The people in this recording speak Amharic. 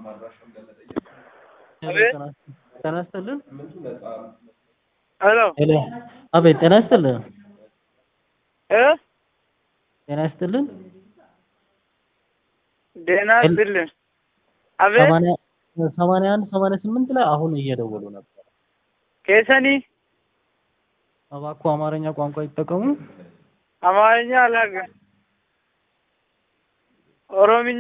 ጤና ይስጥልን። ሄሎ ሄሎ፣ አቤት። ጤና ይስጥልን። እ ጤና ይስጥልን። ደህና ይስጥልን። አቤት ሰማንያ ሰማንያ አንድ ሰማንያ ስምንት ላይ አሁን እየደወሉ ነበር። ኬሰኒ እባክዎ አማርኛ ቋንቋ ይጠቀሙ። አማርኛ አላውቅም። ኦሮምኛ